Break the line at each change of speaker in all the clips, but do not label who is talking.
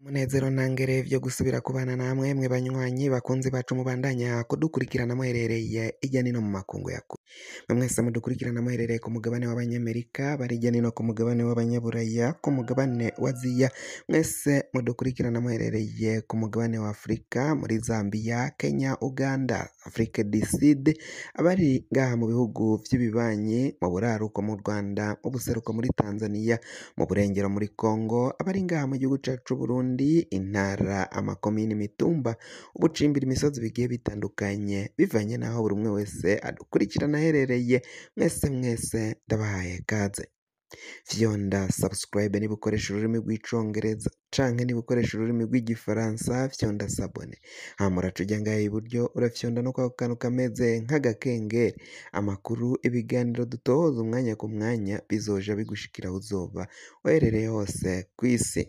Umunezero ntangere vyo gusubira kubana namwe mwe banywanyi bakunzi bacu mubandanya kudukurikirana muherereye irya nino mu makungu ya kure mwe mwese mudukurikirana muherereye ku mugabane w'abanyamerika bari irya nino ku mugabane w'abanyaburaya ku mugabane wa aziya mwese mudukurikirana muherereye ku mugabane wa afurika muri zambia kenya uganda afrique du sud abari ngaha mu bihugu vy'ibibanyi mu buraruko mu rwanda mu buseruko muri tanzania mu burengero muri congo abari ngaha mu gihugu cacu c'uburundi intara amakomini imitumba ubucimbira imisozi bigiye bitandukanye bivanye n'aho buri umwe wese adukurikirana aherereye mwese mwese ndabahaye kaze fyonda subscribe niba ukoresha ururimi rw'icongereza canke niba ukoresha ururimi rw'igifaransa fyonda sabone hama uraca ujya ngaha iburyo urafyonda no kwako kantu kameze nk'agakengeri amakuru ibiganiro dutohoza umwanya ku mwanya bizoja bigushikira aho uzoba uherereye hose kw'isi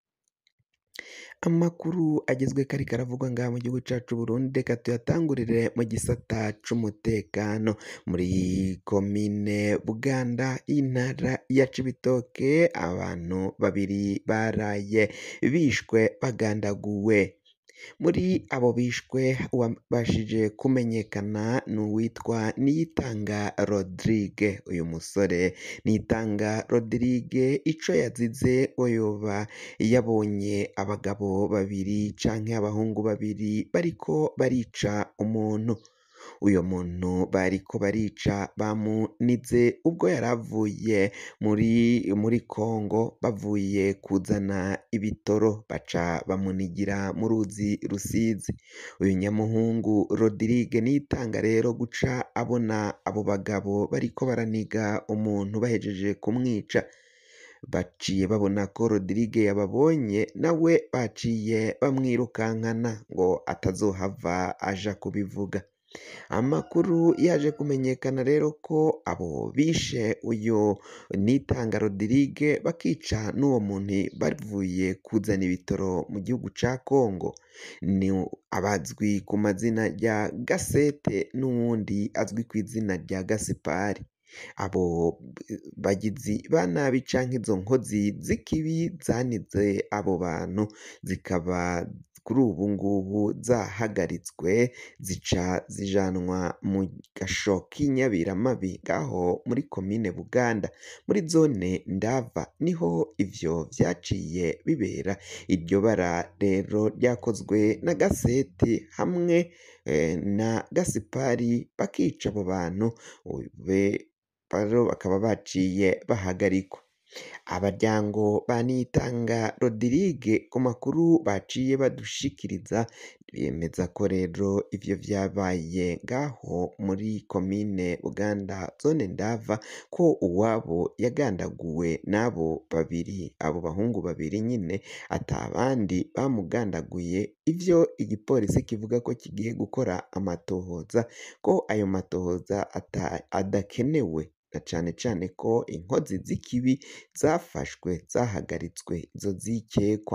amakuru agezweko ariko aravugwa ngaha mu gihugu cacu Burundi reka tuyatangurire mu gisata c'umutekano muri komine Buganda y'intara ya Cibitoke abantu babiri baraye bishwe bagandaguwe muri abo bishwe uwabashije kumenyekana ni uwitwa Niyitanga Rodrigue uyu musore Niyitanga Rodrigue ico yazize ngo yoba yabonye abagabo babiri canke abahungu babiri bariko barica umuntu uyo muntu bariko barica bamunize ubwo yari avuye muri muri Kongo bavuye kuzana ibitoro baca bamunigira mu ruzi rusizi uyu nyamuhungu Rodrigue Niyitanga rero guca abona abo bagabo bariko baraniga umuntu bahejeje kumwica baciye babona ko Rodrigue yababonye nawe baciye bamwirukankana ngo atazohava aja kubivuga amakuru yaje kumenyekana rero ko abo bishe uyu Nitanga Rodrigue bakica n'uwo muntu bavuye kuzana ibitoro mu gihugu ca Kongo ni abazwi ku mazina rya Gasete n'uwundi azwi ku izina rya Gasipari abo bagizi ba nabi canke izo nkozi z'ikibi zanize abo bantu zikaba kuri ubu ngubu zahagaritswe zica zijanwa mu gasho k'inyabiramabi ngaho muri komine Buganda muri zone Ndava niho ivyo vyaciye bibera iryo bara rero ryakozwe na Gasete hamwe na Gasipari bakica abo bantu rero bakaba baciye bahagarikwa abaryango ba Niyitanga Rodrigue ku makuru baciye badushikiriza bemeza ko rero ivyo vyabaye ngaho muri komine Buganda zone Ndava ko uwabo yagandaguwe n'abo babiri abo bahungu babiri nyine ata bandi bamugandaguye ivyo igipolisi kivuga ko kigiye gukora amatohoza ko ayo matohoza adakenewe na cane cane ko inkozi z'ikibi zafashwe zahagaritswe izo zikekwa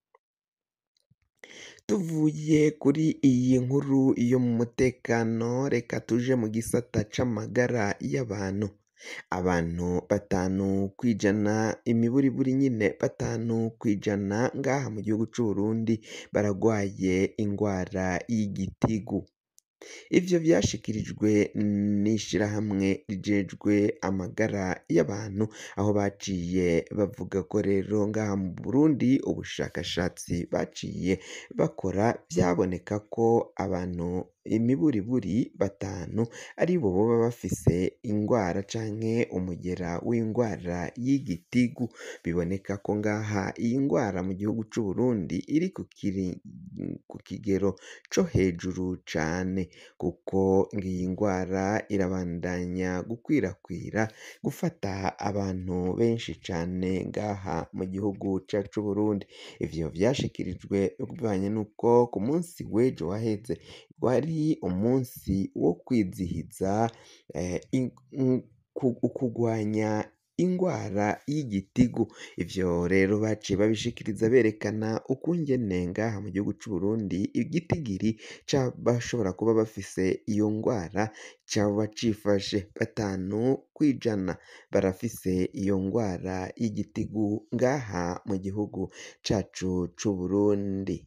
tuvuye kuri iyi nkuru yo mu mutekano reka tuje mu gisata c'amagara y'abantu abantu batanu kwijana imiburiburi nyine batanu kwijana ngaha mu gihugu c'Uburundi baragwaye ingwara y'igitigu ivyo vyashikirijwe n'ishirahamwe rijejwe amagara y'abantu aho baciye bavuga ko rero ngaha mu Burundi ubushakashatsi baciye bakora vyaboneka ko abantu imiburiburi batanu aribo boba bafise ingwara canke umugera w'ingwara y'igitigu biboneka ko ngaha iyi ngwara mu gihugu c'Uburundi iri ku kigero co hejuru cane kuko ngiyi ngwara irabandanya gukwirakwira gufata abantu benshi cane ngaha mu gihugu cacu c'Uburundi ivyo vyashikirijwe bivanye n'uko ku munsi w'ejo waheze wari umunsi wo kwizihiza ukugwanya ingwara y'igitigu ivyo rero baciye babishikiriza berekana ukungene ngaha mu gihugu c'Uburundi igitigiri c'abashobora kuba bafise iyo ngwara coba cifashe batanu kw'ijana barafise iyo ngwara y'igitigu ngaha mu gihugu cacu c'Uburundi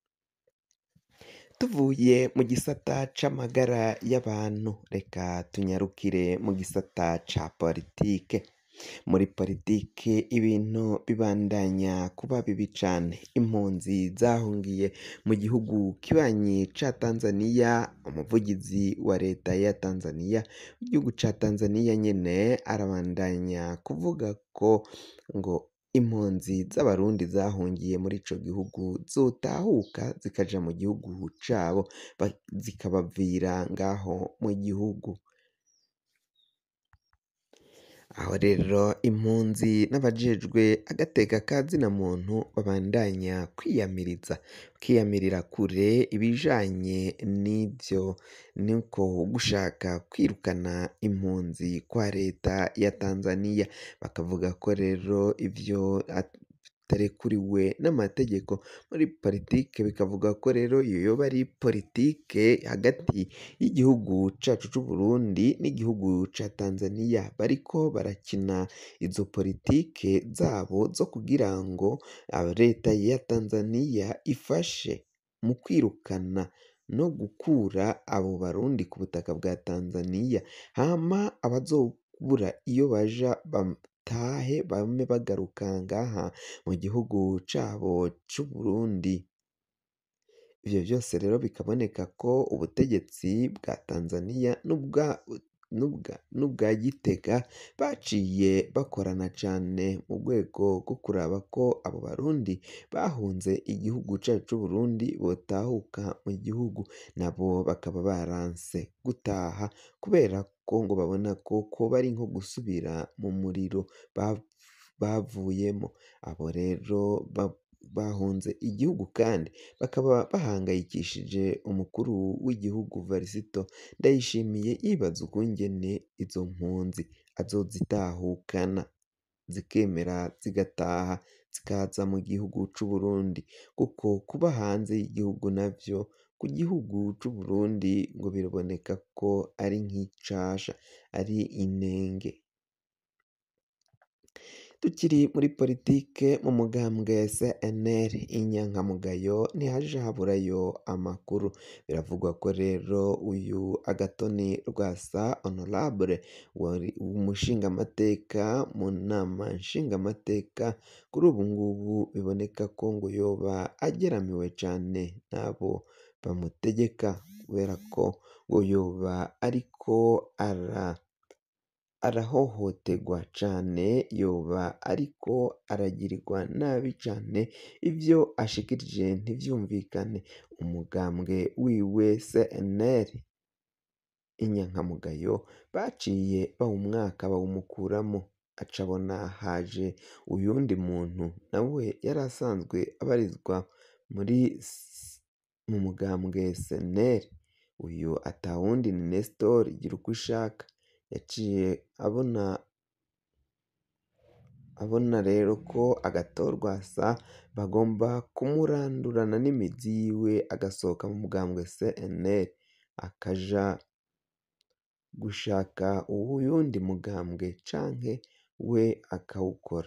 tuvuye mu gisata c'amagara y'abantu reka tunyarukire mu gisata ca politike muri politike ibintu bibandanya kuba bibi cane impunzi zahungiye mu gihugu kibanyi ca Tanzaniya umuvugizi wa leta ya Tanzaniya igihugu ca Tanzaniya nyene arabandanya kuvuga ko ngo impunzi z'abarundi zahungiye muri ico gihugu zotahuka zikaja mu gihugu cabo zikabavira ngaho mu gihugu aho rero impunzi n'abajejwe agateka ka zina muntu babandanya kwiyamiriza bakiyamirira kure ibijanye n'ivyo nuko gushaka kwirukana impunzi kwa leta ya Tanzaniya bakavuga ko rero ivyo bitarekuriwe n'amategeko muri politike bikavuga ko rero iyo yoba ari politike hagati y'igihugu cacu c'Uburundi n'igihugu ca Tanzaniya bariko barakina izo politike zabo zo kugira ngo leta ya Tanzaniya ifashe mu kwirukana no gukura abo barundi ku butaka bwa Tanzaniya hama abazobura iyo baja batahe bame bagaruka ngaha mu gihugu cabo c'Uburundi ivyo vyose rero bikaboneka ko ubutegetsi bwa Tanzaniya n'ubwa Gitega baciye bakorana cane mu rwego rwo kuraba ko abo barundi bahunze igihugu cacu c'Uburundi botahuka mu gihugu nabo bakaba baranse gutaha kubera ko ngo babona ko koba ari nko gusubira mu muriro bavuyemo abo rero bahunze igihugu kandi bakaba bahangayikishije umukuru w'igihugu Varisito Ndayishimiye yibaza ukungene izo mpunzi azozitahukana zikemera zigataha zikaza mu gihugu c'Uburundi kuko kuba hanze y'igihugu navyo ku gihugu c'Uburundi ngo biraboneka ko ari nk'icasha ari inenge tukiri muri politike mu mugambwe CNL inyankamugayo ntihaja haburayo amakuru biravugwa ko rero uyu Agatoni Rwasa Honorable wari umushingamateka mu nama nshingamateka kuri ubu ngubu biboneka ko ngo yoba ageramiwe cane n'abo bamutegeka kubera ko ngo yoba ariko ara arahohoterwa cane yoba ariko aragirirwa nabi cane ivyo ashikirije ntivyumvikane umugambwe wiwe CNL inyankamugayo baciye bawumwaka bawumukuramo aca abona haje uyundi muntu nawe yari asanzwe abarizwa muri mu mugambwe CNL uyu atawundi ni Nestor Girukishaka yaciye abona abona rero ko agatorwasa bagomba kumurandurana n'imizi yiwe agasohoka mu mugambwe CNL akaja gushaka uwundi mugambwe canke we akawukora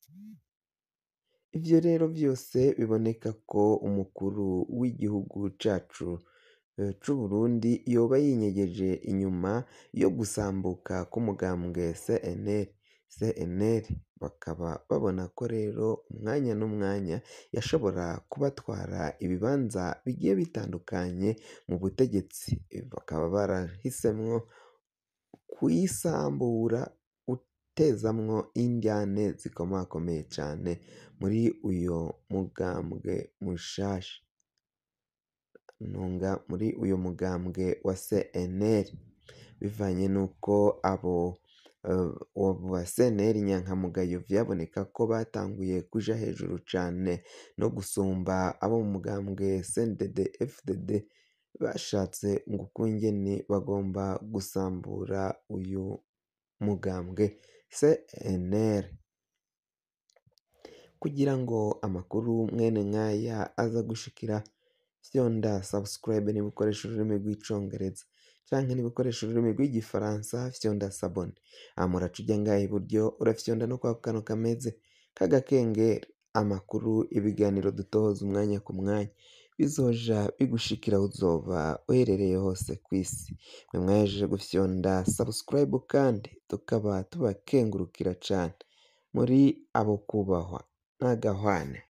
ivyo rero vyose biboneka ko umukuru w'igihugu cacu c'Uburundi yoba yinyegeje inyuma yo gusambuka k'umugambwe CNL CNL bakaba babona ko rero umwanya n'umwanya yashobora kubatwara ibibanza bigiye bitandukanye mu butegetsi bakaba barahisemwo kuyisambura utezamwo indyane zikomakomeye cane muri uyo mugambwe mushasha ntunga muri uyu mugambwe wa CNL bivanye n'uko abo ba CNL inyankamugayo vyaboneka ko batanguye kuja hejuru cane no gusumba abo mu mugambwe CNDD FDD bashatse ngo ukungene bagomba gusambura uyu mugambwe CNL kugira ngo amakuru mwene nk'aya aza gushikira fyonda subscribe niba ukoresha ururimi rw'icongereza canke niba ukoresha ururimi rw'igifaransa fyonda sabone hama uraca uja ngaha iburyo urafyonda no kwako kantu kameze k'agakengeri amakuru ibiganiro dutohoza umwanya ku mwanya bizoja bigushikira aho uzoba uherereye hose kw'isi mwe mwahejeje gufyonda subscribe kandi tukaba tubakengurukira cane muri abo kubahwa n'agahwane